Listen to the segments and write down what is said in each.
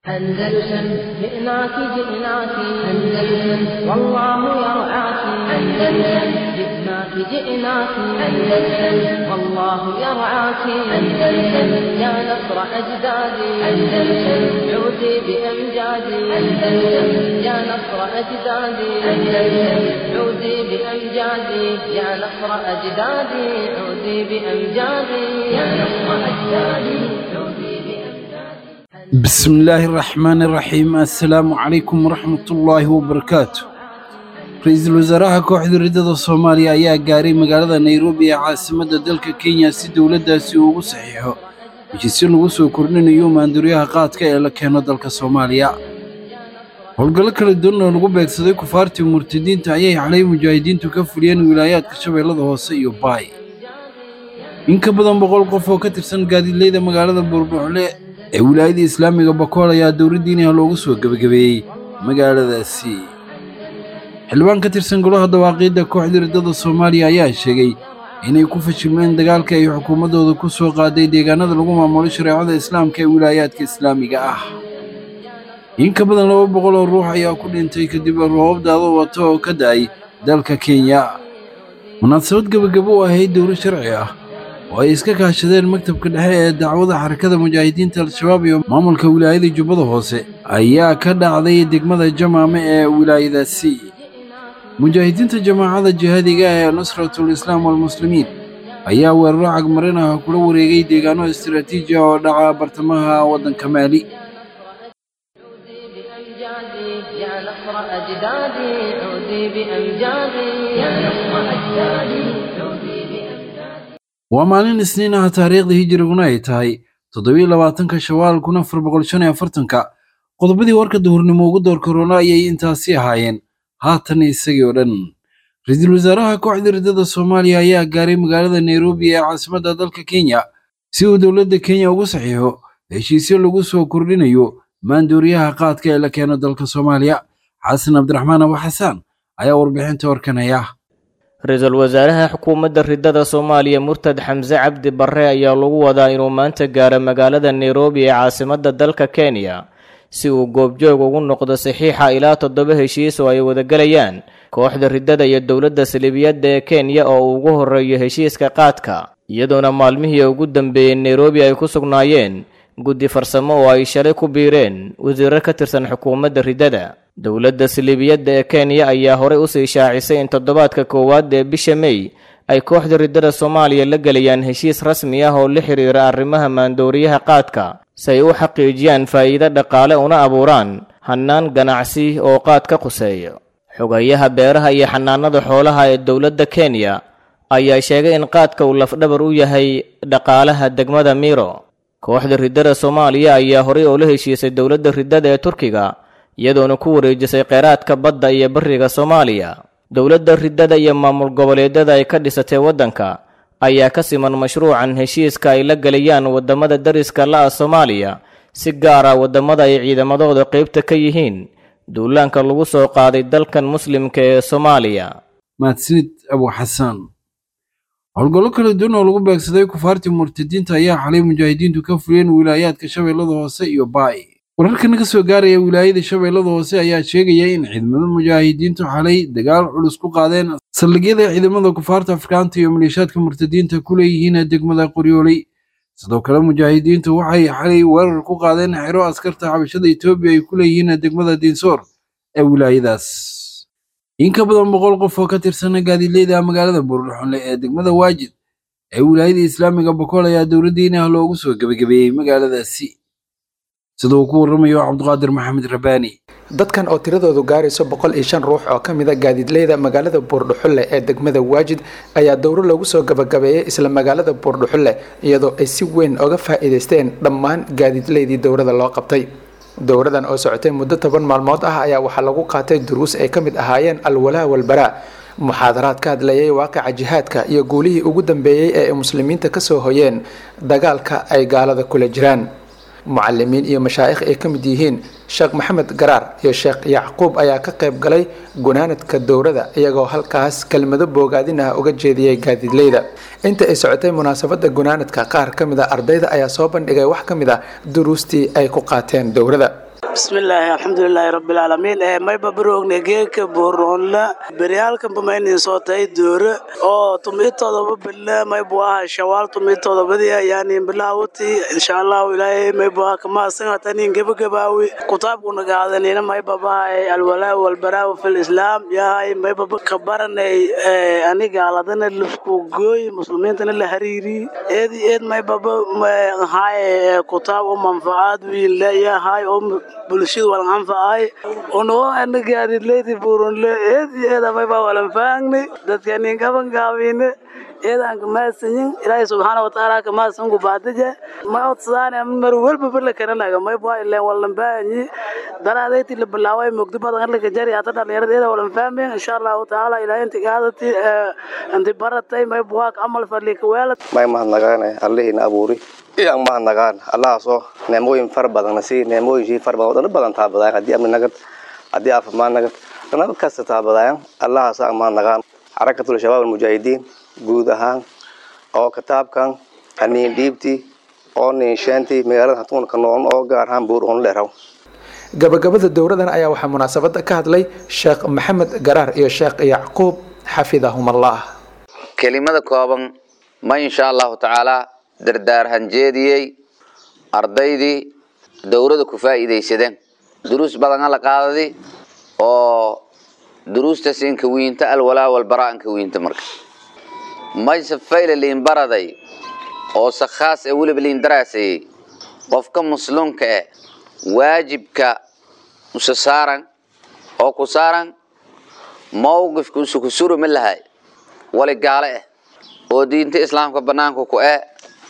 أندلسن جئناك جئناك أندلسن والله يرعاك أندلسن جئناك جئناك أندلسن والله يرعاك أندلسن يا نصر أجدادي أندلسن عودي بأمجادي أندلسن يا نصر أجدادي أندلسن عودي بأمجادي يا نصر أجدادي عودي بأمجادي يا نصر أجدادي عودي بأمجادي بسم الله الرحمن الرحيم السلام عليكم ورحمة الله وبركاته ra-iisul wasaaraha kooxda riddada soomaaliya ayaa gaaray magaalada nairobi ee caasimadda dalka kenya si dowladdaasi uu ugu saxiixo heshiisyo lagu soo kordhinayo maanduuryaha qaadka ee la keeno dalka soomaaliya howlgallo kala duwan oo lagu beegsaday kufaartii murtadiinta ayay xalay mujaahidiintu ka fuliyeen wilaayaadka shabeellada hoose iyo baay in ka badan boqol qof oo ka tirsan gaadiidleyda magaalada buurbuxle ee wilaayada islaamiga bakool ayaa dowladdiiniha loogu soo gebagabeeyey magaaladaasi xildhibaan ka tirsan golaha dawaaqiidda kooxda riddada soomaaliya ayaa sheegay inay ku fashilmeen dagaalka ay xukuumaddooda ku soo qaaday deegaanada lagu maamulo shareecada islaamka ee wilaayaadka islaamiga ah in ka badan laba boqol oo ruux ayaa ku dhintay kadib roobab daado wato oo ka da'ay dalka kenya munaasabad gebagabo u ahayd dowlo sharci ah oo ay iska kaashadeen maktabka dhexe ee dacwada xarakada mujaahidiinta al-shabaab iyo maamulka wilaayada jubbada hoose ayaa ka dhacday degmada jamaame ee wilaayadaasi mujaahidiinta jamaacada jihaadiga ee nusratul islaam walmuslimiin ayaa weeraro cagmarin ah kula wareegay deegaano istiraatiiji ah oo dhaca bartamaha waddanka maali عودي بأمجادي يا نصر أجدادي عودي بأمجادي يا نصر أجدادي عودي بأمجادي waa maalin isniin ah taariikhda hijiriguna ay tahay toddobiyo labaatanka shawaal kun afar boqol shan iyo afartanka qodobadii warka duhurnimo ugu door korona ayay intaasi ahaayeen haatan isagii oo dhan ra-iisul wasaaraha kooxda riddada soomaaliya ayaa gaaray magaalada nairobi ee caasimadda dalka kenya si uu dowladda kenya ugu saxiixo heshiisyo lagu soo kordhinayo maandooriyaha qaadka ee la keeno dalka soomaaliya xasan cabdiraxmaan abu xasaan ayaa warbixinta warkanaya ra-iisul wasaaraha xukuumadda riddada soomaaliya murtad xamse cabdi barre ayaa lagu wadaa inuu maanta gaaro magaalada nairobi ee caasimadda dalka kenya si uu goobjoog ugu noqdo saxiixa ilaa toddoba heshiis oo ay wadagalayaan kooxda riddada iyo dowladda salibiyadda ee kenya oo uu ugu horreeyo heshiiska qaadka iyadoona maalmihii ugu dambeeyey nairobi ay ku sugnaayeen guddi farsamo oo ay shalay ku biireen wasiiro ka tirsan xukuumadda riddada dowladda salibiyadda ee kenya ayaa horey usii shaacisay in toddobaadka koowaad ee bisha mey ay kooxda riddada soomaaliya la gelayaan heshiis rasmi ah oo la xiriira arrimaha maandooriyaha qaadka si ay u xaqiijiyaan faa'iido dhaqaale una abuuraan hannaan ganacsi oo qaad ka quseeyo xogayaha beeraha iyo xanaanada xoolaha ee dowladda kenya ayaa sheegay in qaadka uu lafdhabar u yahay dhaqaalaha degmada miro kooxda riddada soomaaliya ayaa horey oo la heshiisay dowladda riddada ee turkiga iyadoona ku wareejisay kheyraadka badda iyo bariga soomaaliya dowladda riddada iyo maamul goboleedyada ay ka dhisatay waddanka ayaa ka siman mashruucan heshiiska ay la gelayaan waddamada dariska la'a soomaaliya si gaar ah waddamada ay ciidamadooda qaybta ka yihiin duulaanka lagu soo qaaday dalkan muslimka ee soomaaliya mahadsanid abu xasaan howlgallo kala duwan oo lagu beegsaday kufaartii murtadiinta ayaa xalay mujaahidiintu ka fuliyeen wilaayaadka shabeellada hoose iyo baay wararka naga soo gaaraya wilaayada shabeellada hoose ayaa sheegaya in ciidamada mujaahidiintu xalay dagaal culus ku qaadeen saldhigyada ciidamada kufaarta afrikaanta iyo maleeshaadka murtadiinta ku leeyihiin degmada qoryooley sidoo kale mujaahidiintu waxay xalay weerar ku qaadeen xero askarta xabashada etoobiya ay ku leeyihiin degmada diinsoor ee wilaayadaas in ka badan boqol qof oo ka tirsana gaadiidleyda magaalada buurdhuxunle ee degmada waajid ee wilaayada islaamiga bakool ayaa dowladdiinaha loogu soo gebagabeeyey magaaladaasi sida uu ku warramayo cabdiqaadir maxamed rabaani dadkan oo tiradoodu gaarayso boqol iyo shan ruux oo ka mid a gaadiidleyda magaalada buurdhuxulle ee degmada waajid ayaa dowro lagu soo gabagabeeyey isla magaalada buurdhuxulle iyadoo ay si weyn oga faa'iidaysteen dhammaan gaadiidleydii dowrada loo qabtay dowradan oo socotay muddo toban maalmood ah ayaa waxaa lagu qaatay duruus ay ka mid ahaayeen alwalaa walbaraa muxaadaraad ka hadlayay waaqica jihaadka iyo guulihii ugu dambeeyey ee ay muslimiinta kasoo hoyeen dagaalka ay gaalada kula jiraan mucalimiin iyo mashaa'ikh ay ka mid yihiin sheekh maxamed garaar iyo sheekh yacquub ayaa ka qayb galay gunaanadka dowrada iyagoo halkaas kelmado boogaadin ah uga jeediyey gaadiidleyda inta ay socotay munaasabada gunaanadka qaar ka mid a ardayda ayaa soo bandhigay wax ka mid a duruustii ay ku qaateen dowrada bismillaahi alxamdulilaahi rabbilcaalamiin ee mayba baroogne geeka booroonla beryaalkanba maynin soo tahay doore oo tumii todoba bille maybu aha shawaal tumii todobadii yaanin bilaawati insha allahu ilaahay maybu aha kamaasan hatanin gebagabaawi kutaabkuna gaadanina mayba bahay alwalaa walbaraaw fil islaam yahay maybaba kabaranay anigaaladana lafku gooy muslimiintana la hariiri eedi eed maybaba hay kutaab u manfacaad wiin leeyahay oo bulshada walan anfacay unoo anagaadileydi buurunle eedi eeda mayba walan faangni dadkanin gaban gaabine eedaan kamaasanyin ilaahay subxaana watacaala kamaasan ku baadije ma odsadaan mar walba bala kananaga mayba ileen walan baahanyi daraadayti la bilaaway mugdi badan halka jari hata dhalinyarada eeda walan fahmeen insha allahu tacaala ilaahay inti gaadati inti baratay mayba waa camal fadlika weelad may mahadnagaane allihiina abuuri iyaan mahadnagaan allahaasoo neemooyin fara badanna sii neemooyin fara badan wadano badan taabadayan haddii amni nagad haddii caafimaad nagad nabad kasta taabadayan allahaasoo aan mahadnagaan xarakatul shabaab almujaahidiin guud ahaan oo kitaabkan haniin dhiibti oo niinsheenti magaalada hatuunka nool oo gaar ahaan buur on leeraw gabagabada dowradan ayaa waxaa munaasabada ka hadlay sheekh maxamed garaar iyo sheekh yacquub xafidahumallah kelimada kooban ma insha allahu tacaalaa dardaarhan jeediyey ardaydii dowrada ku faa'iidaysadeen duruus badana la qaadadi oo duruustaas inka wiinta alwalaa walbaraa inka wiinta marka mayse fayla liin baraday oo se khaas ee weliba liin daraasayey qofka muslimka eh waajibka usa saaran oo ku saaran mawqifka usa ku suri ma lahay wali gaale eh oo diinta islaamka banaanka ku eh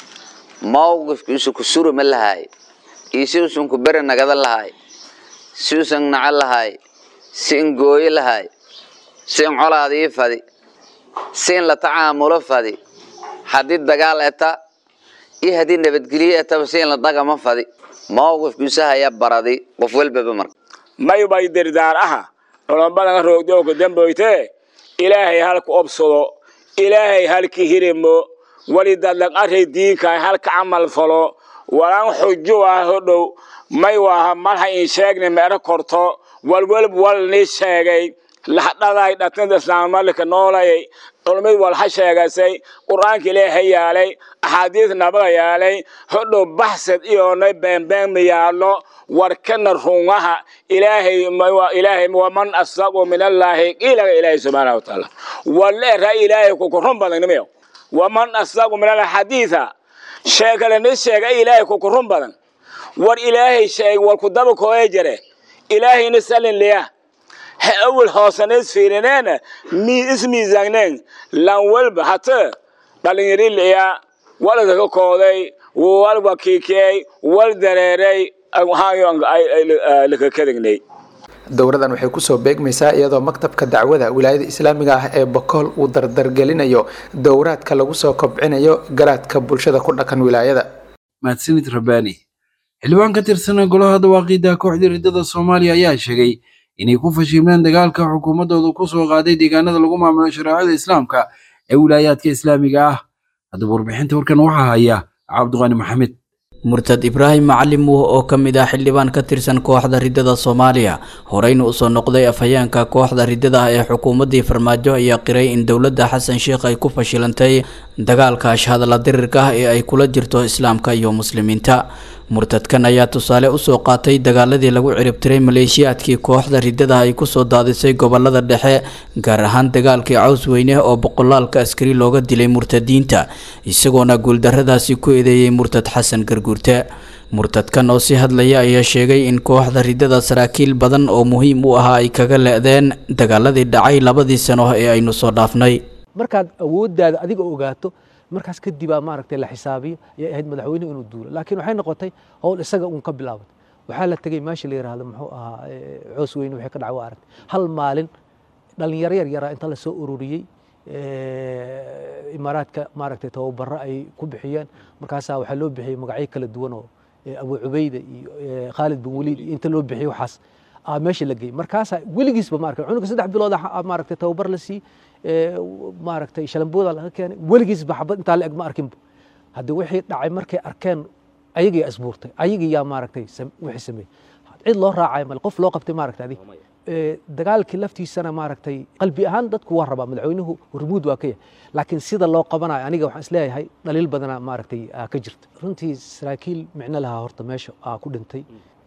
mawqifka usa ku suri ma lahay iyo si usan ku beri nagada lahay si usan naco lahay si in gooyo lahay si in colaadii fadi si in la tacaamulo fadi haddii dagaal eta iyo haddii nabadgelyo etaba si in la dagama fadi mawqifkiisa haya baradi qof walbaba marka maybay dirdaar aha nolombadan roogdooka damboyte ilaahay halka obsado ilaahay halka hirimo wali dadlag array diinkaay halka camal falo walaan xujo ah hodhow may waaha malha in sheegne meero korto walwalb wal ni sheegay lahdhaday dhatnada islaammalika noolayay culmid walha sheegasay qur-aanka ilaahay yaalay axaadiis nabada yaalay hodhow baxsad iyoonay beenbeenma yaallo warkana rungaha ilaahay ilaahay waman asaqu min allaahi qiilaga ilaahay subxaana wa tacaala waleera ilaahay kukurun badan nimiyo waman asaqu min allahi xadiisa sheekale ni sheega ilaahay kukurun badan war ilaahay sheeg war kudaba kooye jare ilaahayna salin liya ha awal hoosaneys fiirineena mi ismiisaaneen lan walba hata dhalinyari liya walada ka kooday wal wakiikiyey wal dareeray lakakadagnay dowradan waxay kusoo beegmaysaa iyadoo maktabka dacwada wilaayada islaamiga ah ee bokool uu dardargelinayo dowraadka lagu soo kobcinayo garaadka bulshada ku dhaqan wilaayada mahadsanid rabbaani xildhibaan ka tirsan golaha dawaaqiida kooxda riddada soomaaliya ayaa sheegay inay ku fashilmeen dagaalka xukuumaddooda ku soo qaaday deegaanada lagu maamulo shareecada islaamka ee wilaayaadka islaamiga ah haddaba warbixinta warkan waxaa haya cabdiqaani maxamed murtad ibraahim macalim wuh oo ka mid ah xildhibaan ka tirsan kooxda riddada soomaaliya horeyna usoo noqday afhayeenka kooxda riddada ah ee xukuumaddii farmaajo ayaa qiray in dowladda xasan sheikh ay ku fashilantay dagaalka ashhadalla dirirka ah ee ay kula jirto islaamka iyo muslimiinta murtadkan ayaa tusaale usoo qaatay dagaaladii lagu ciribtiray maleeshiyaadkii kooxda riddada ay kusoo daadisay gobolada dhexe gaar ahaan dagaalkii caws weyne oo boqolaalka askari looga dilay murtadiinta isagoona guuldarradaasi ku eedeeyey murtad xasan garguurte murtadkan oo si hadlaya ayaa sheegay in kooxda riddada saraakiil badan oo muhiim u ahaa ay kaga le-deen dagaaladii dhacay labadii sano ee aynu soo dhaafnay markaad awooddaada adiga ogaato markaas kadibaa maaragtay la xisaabiyo ayay ahayd madaxweynuhu inuu duulo laakiin waxay noqotay howl isaga uun ka bilaabatay waxaa la tegey meesha la yidhaahdo muxuu ahaa coos weyne waxay ka dhacwo aragtay hal maalin dhalinyaro yar yaraa inta lasoo ururiyey imaaraadka maaragtay tababaro ay ku bixiyeen markaasaa waxaa loo bixiyey magacyo kala duwan oo abu cubayda iyo khaalid bin waliid iyo inta loo bixiyey waxaas meesha la geeyey markaasaa weligiisba maaragtay cunuga saddex bilood maaragtay tababar la siiyey maaragtay shalambooda laga keenay weligiisba xabad intaa la eg ma arkinba haddii wixii dhacay markay arkeen ayagii asbuurtay ayagii yaa maaragtay wixii sameeyey cid loo raacayo male qof loo qabtay maaragta adi dagaalkii laftiisana maaragtay qalbi ahaan dadku waa rabaa madaxweynuhu hormuud waa ka yahay laakiin sida loo qabanayo aniga waxaan isleeyahay dhaliil badana maaragtay ka jirta runtii saraakiil micno lahaa horta meesha aa ku dhintay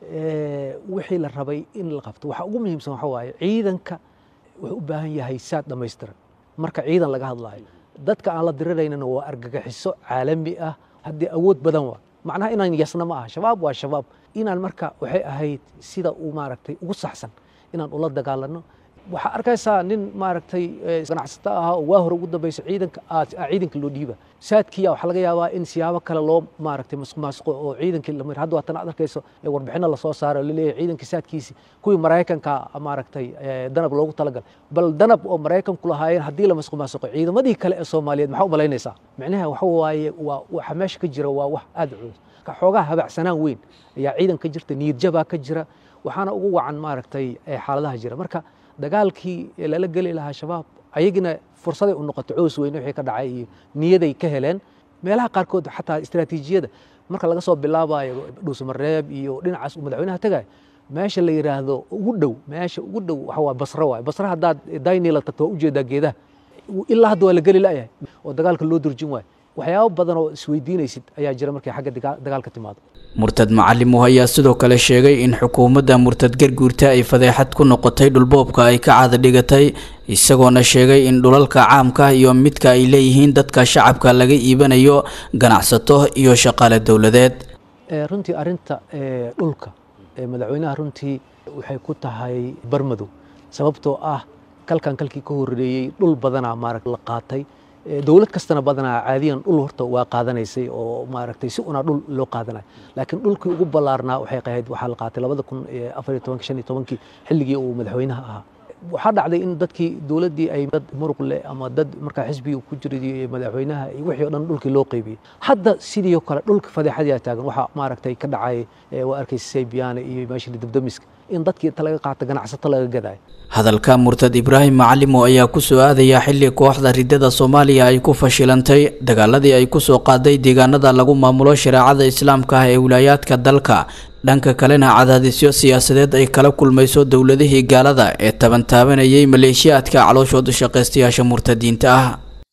wixii la rabay in la qabto waxa ugu muhiimsan waxa waaye ciidanka wuxuu u baahan yahay saad dhammaystiran marka ciidan laga hadlaayo dadka aan la diriraynana waa argagaxiso caalami ah haddii awood badan waa macnaha inaan yasna ma aha shabaab waa shabaab inaan marka waxay ahayd sida uu maaragtay ugu saxsan inaan ula dagaalano waxaa arkaysaa nin maaragtay ganacsato ahaa oo waa hore ugu dambaysa ciidanka ciidanka loo dhiiba saadkiya waxaa laga yaabaa in siyaabo kale loo maaragtay masqumaasqo oo ciidankii lamir hadda waatan aad arkayso warbixino lasoo saaro oo laleeyahay ciidankii saadkiisi kuwii maraykanka maaragtay danab loogu talagalay bal danab oo maraykanku lahaayeen haddii la masqumaasqo ciidamadii kale ee soomaaliyeed maxaa u malaynaysaa micnaha waxa waaye waa waxa meesha ka jira waa wax aad culus xoogaa habacsanaan weyn ayaa ciidan ka jirta niyadjabaa ka jira waxaana ugu wacan maaragtay xaaladaha jira marka dagaalkii lala geli lahaa shabaab ayagina fursaday u noqotay coos weyne wixii ka dhacay iyo niyaday ka heleen meelaha qaarkood xataa istiraatiijiyada marka laga soo bilaabayo dhuusamareeb iyo dhinacaas uu madaxweynaha tagayo meesha la yidhaahdo ugu dhow meesha ugu dhow waxa waa basro waaye basro haddaad daynila tagto waa ujeedaa geedaha ilaa hadda waa la geli la'yahay oo dagaalka loo durjin waayo waxyaabo badan oo isweydiinaysid ayaa jira markay xagga dagaalka timaado murtad macalimuh ayaa sidoo kale sheegay in xukuumadda murtad garguurta ay fadeexad ku noqotay dhulboobka ay ka caada dhigatay isagoona sheegay in dhulalka caamka iyo midka ay leeyihiin dadka shacabka laga iibanayo ganacsato iyo shaqaale dowladeed runtii arinta dhulka madaxweynaha runtii waxay ku tahay barmadow sababtoo ah kalkan kalkii ka horeeyey dhul badanaa maarag la qaatay dowlad kastana badanaa caadiyan dhul horta waa qaadanaysay oo maaragtay si unaa dhul loo qaadanayo laakiin dhulkii ugu ballaarnaa waxay qahayd waxaa la qaatay labada kun afar iyo tobanki shan iyo tobankii xilligii uu madaxweynaha ahaa waxaa dhacday in dadkii dowladdii ay dad muruq leh ama dad markaa xisbiga ku jiray madaxweynaha iyo wixii o dhan dhulkii loo qaybiyey hadda sidii oo kale dhulka fadeexadii taagan waxaa maaragtay ka dhacay waa arkaysa saybiyaane iyo meeshii dabdamiska in dadkii inta laga qaata ganacsato laga gadayo hadalka murtad ibraahim macalimo ayaa ku soo aadaya xilli kooxda ridada soomaaliya ay ku fashilantay dagaaladii ay kusoo qaaday deegaanada lagu maamulo shareecada islaamka ah ee wilaayaadka dalka dhanka kalena cadaadisyo siyaasadeed ay kala kulmayso dowladihii gaalada ee tabantaabanayay maleeshiyaadka calooshooda shaqaystayaasha murtadiinta ah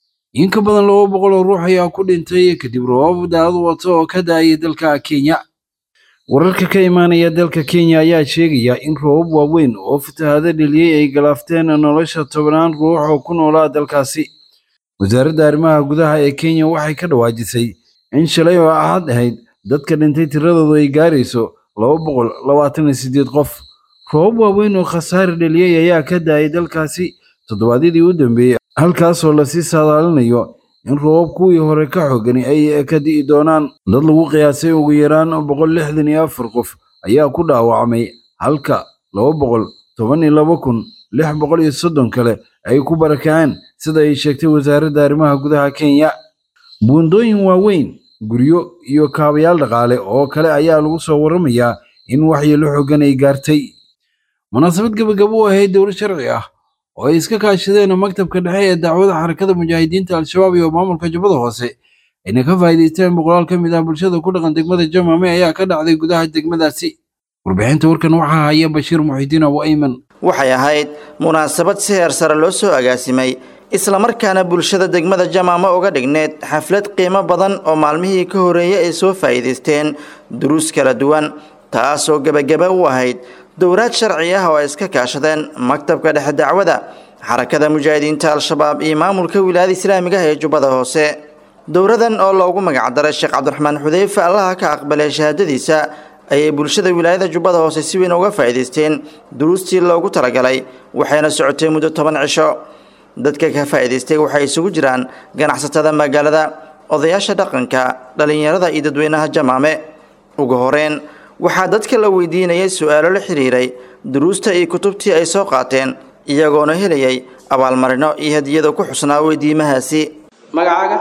in ka badan laba boqol oo ruux ayaa ku dhintay kadib roobab daad wato oo ka da-ayay dalka kenya wararka ka imaanaya dalka kenya ayaa sheegaya in roobab waaweyn oo fatahaado dheliyey ay galaafteen nolosha tobnaan ruux oo ku noolaa dalkaasi wasaaradda arrimaha gudaha ee kenya waxay ka dhawaajisay in shalay oo ahad ahayd dadka dhintay tiradoodu ay gaarayso laba boqol labaatan iyo siddeed qof roobab waaweyn oo khasaare dheliyey ayaa ka da-ay dalkaasi toddobaadyadii u dambeeyey halkaasoo lasii saadaalinayo in roobab kuwii hore ka xoogani ay ka di'i doonaan dad lagu qiyaasay ugu yaraan boqol lixdan iyo afar qof ayaa ku dhaawacmay halka laba boqol toban iyo laba kun lix boqol iyo soddon kale ay ku barakaceen sida ay sheegtay wasaaradda arrimaha gudaha kenya buundooyin waaweyn guryo iyo kaabayaal dhaqaale oo kale ayaa lagu soo warramayaa in waxyeelo xoogan ay gaartay munaasabad gebagabo u ahayd dowlad sharci ah oo ay iska kaashadeen maktabka dhexe ee dacwada xarakada mujaahidiinta al-shabaab iyo maamulka jubbada hoose ayna ka faa'iidaysteen boqolaal ka mid ah bulshada ku dhaqan degmada jamaame ayaa ka dhacday gudaha degmadaasi warbixinta warkan waxaa haya bashiir muxidiin abu ayman waxay ahayd munaasabad si heer sare loo soo agaasimay islamarkaana bulshada degmada jamaamo uga dhigneed xaflad qiimo badan oo maalmihii ka horeeyey ay soo faa'iidaysteen duruus kala duwan taasoo gebagaba u ahayd dowraad sharci ah oo ay iska kaashadeen maktabka dhexe dacwada xarakada mujaahidiinta al-shabaab iyo maamulka wilaayada islaamiga ah ee jubbada hoose dowradan oo loogu magacdaray sheekh cabdiraxmaan xudeyfe allaha ka aqbalay shahaadadiisa ayay bulshada wilaayada jubbada hoose si weyn uga faa'iidaysteen duruustii loogu talagalay waxayna socotay muddo toban cisho dadka ka faa'iidaystay waxay isugu jiraan ganacsatada magaalada odayaasha dhaqanka dhallinyarada iyo dadweynaha jamaame ugu horeen waxaa dadka la weydiinayay su-aalo la xiriiray duruusta iyo kutubtii ay soo qaateen iyagoona helayay abaalmarino iyo hadiyada ku xusnaa weydiimahaasi magacaaga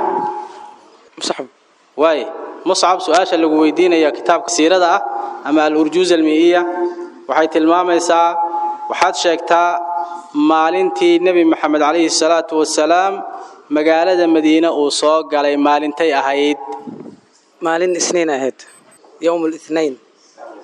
muscab waaye muscab su-aasha lagu weydiinaya kitaabka siirada ah ama al-urjuuz almiiya waxay tilmaamaysaa waxaad sheegtaa maalintii nebi maxamed calayhi salaatu wasalaam magaalada madiine uu soo galay maalintay ahayd maalin isniin ahayd yowm lithnain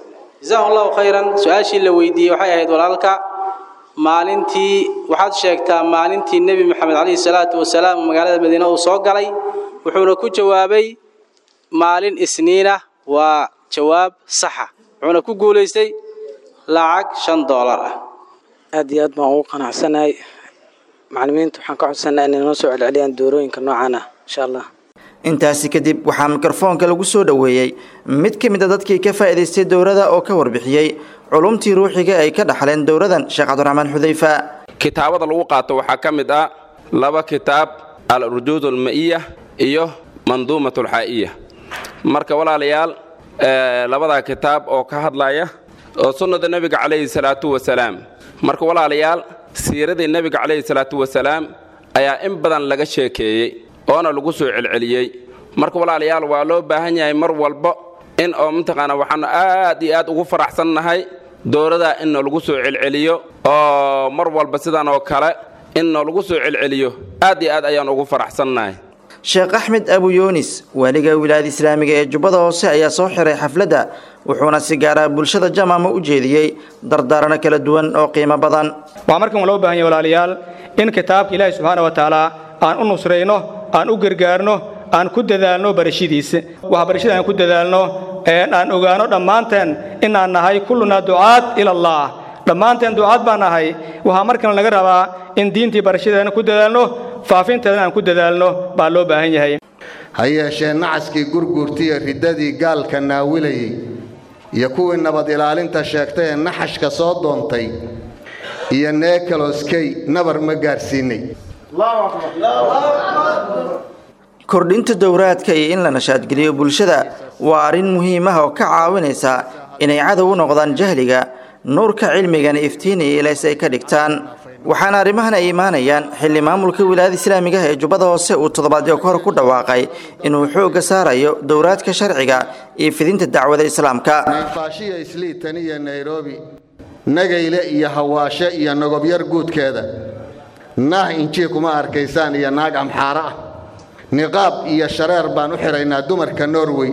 jazahu allahu khayran su-aashii la weydiiyey waxay ahayd walaalka maalintii waxaad sheegtaa maalintii nebi maxamed calayhi salaatu wasalaam magaalada madiine uu soo galay wuxuuna ku jawaabay maalin isniina waa jawaab saxa wuxuuna ku guulaystay lacag shan doolar ah aad iyo aad baan ugu qanacsanahay macallimiinta waxaan ka codsanaa inay noo soo celceliyaan doorooyinka noocan ah insha allah intaasi kadib waxaa mikrofoonka lagu soo dhoweeyey mid ka mid a dadkii ka faa'iidaystay dowladda oo ka warbixiyey culumtii ruuxiga ay ka dhaxleen dowladan sheekh cabdiraxmaan xudayfa kitaabada lagu qaato waxaa ka mid ah laba kitaab al-urjuud alma'iya iyo manduumat alxaa'iya marka walaalayaal labadaa kitaab oo ka hadlaya oo sunnada nebiga calayhi salaatu wasalaam marka walaalayaal siiradii nebiga calayhi salaatu wasalaam ayaa in badan laga sheekeeyey oona lagu soo celceliyey marka walaalayaal waa loo baahan yahay mar walba in oo mataqaana waxaanu aad iyo aad ugu faraxsannahay dowladaa in lagu soo celceliyo oo mar walba sidan oo kale in lagu soo celceliyo aad iyo aad ayaan ugu faraxsannahay sheekh axmed abu yuunis waaliga wilaayada islaamiga ee jubbada hoose ayaa soo xiray xafladda wuxuuna si gaara bulshada jamaama u jeediyey dardaarano kala duwan oo qiimo badan waxaa markan loo baahan yahay walaalayaal in kitaabka ilaahi subxaana wa tacaala aan u nusrayno aan u gargaarno aan ku dadaalno barashadiisa waxbarashada aan ku dadaalno aan ogaano dhammaanteen inaan nahay kullunaa ducaad ilallaah dhammaanteen ducaad baan nahay waxaa markan laga rabaa in diintii barashadeena ku dadaalno faafinteedana aan ku dadaalno baa loo baahan yahay ha yeeshee nacaskii gurguurtiiyo riddadii gaalka naawilayey iyo kuwii nabad ilaalinta sheegtay ee naxashka soo doontay iyo neekaloskey nabar ma gaadhsiinay kordhinta dowraadka iyo in la nashaadgeliyo bulshada waa arrin muhiim ah oo ka caawinaysa inay cadow u noqdaan jahliga nuurka cilmigana iftiinaya ilays ay ka dhigtaan waxaana arrimahan ay imaanayaan xilli maamulka wilaayada islaamiga ah ee jubbada hoose uu toddobaadyo ka hor ku dhawaaqay inuu xoogga saarayo dowraadka sharciga iyo fidinta dacwada islaamka nayfaashiya isliitan iyo nairobi nagayle iyo hawaashe iyo nogobyar guudkeeda naah injii kuma arkaysaan iyo naag amxaaro ah niqaab iyo shareer baan u xidhaynaa dumarka norway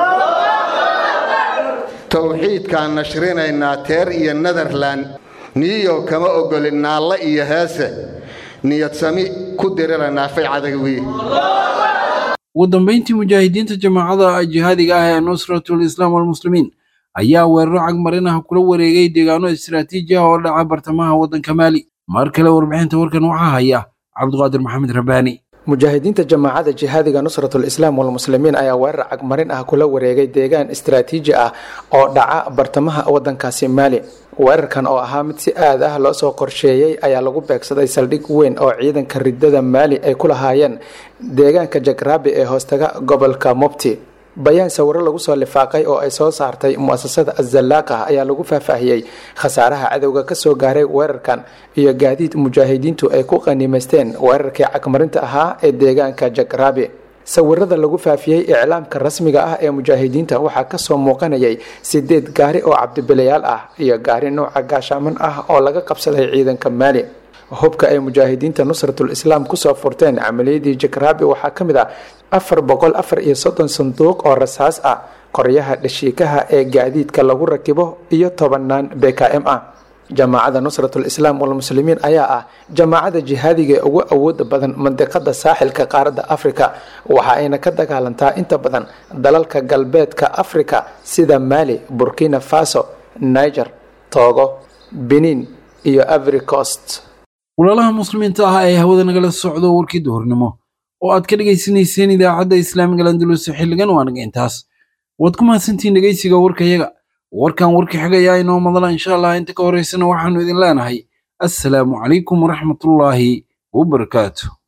towxiidkaan nashrinaynaa teer iyo netherlan niyo kama ogolin naalle iyo heese niyadsami ku diriraynaa faycadag wiye ugu dambayntii mujaahidiinta jamaacada jihaadiga ah ee nusratul islaam walmuslimiin ayaa weeraro cagmarin ah kula wareegay deegaano istiraatiiji ah oo dhaca bartamaha waddanka maali mar kale warbixinta warkan waxaa haya cabdiqaadir maxamed rabbaani mujaahidiinta jamaacada jihaadiga nusratul islaam walmuslimiin ayaa weerar cagmarin ah kula wareegay deegaan istiraatiiji ah oo dhaca bartamaha waddankaasi maali weerarkan oo ahaa mid si aad ah loo soo qorsheeyey ayaa lagu beegsaday saldhig weyn oo ciidanka ridada maali ay ku lahaayeen deegaanka jagraabi ee hoostaga gobolka mubti bayaan sawiro lagu soo lifaaqay oo ay soo saartay mu'asasada azallaaqa ayaa lagu faahfaahiyey khasaaraha cadowga kasoo gaaray weerarkan iyo gaadiid mujaahidiintu ay ku qaniimaysteen weerarkii cagmarinta ahaa ee deegaanka jagraabi sawirada lagu faafiyey iclaamka rasmiga ah ee mujaahidiinta waxaa kasoo muuqanayay sideed gaari oo cabdibilayaal ah iyo gaari nooca gaashaaman ah oo laga qabsaday ciidanka maali hubka ay mujaahidiinta nusratul islaam kusoo furteen camaliyadii jagraabi waxaa ka mid ah afar boqol afar iyo soddon sanduuq oo rasaas ah qoryaha dhashiikaha ee gaadiidka lagu rakibo iyo tobanaan b k m ah jamaacada nusratul islaam walmuslimiin ayaa ah jamaacada jihaadiga ee ugu awooda badan mandiqada saaxilka qaaradda afrika waxa ayna ka dagaalantaa inta badan dalalka galbeedka afrika sida maali burkina faso niger togo benin iyo avricost walaalaha muslimiinta ah ee hawada nagala socdo warkii duhurnimo oo aad ka dhegaysanayseen idaacadda islaamiga landulus xilligan waa naga intaas waad ku mahadsantihiin dhegaysiga warkayaga warkan warka xigayaa inoo madala insha allah inta ka horeysana waxaanu idin leenahay assalaamu calaykum waraxmatullaahi wabarakaatu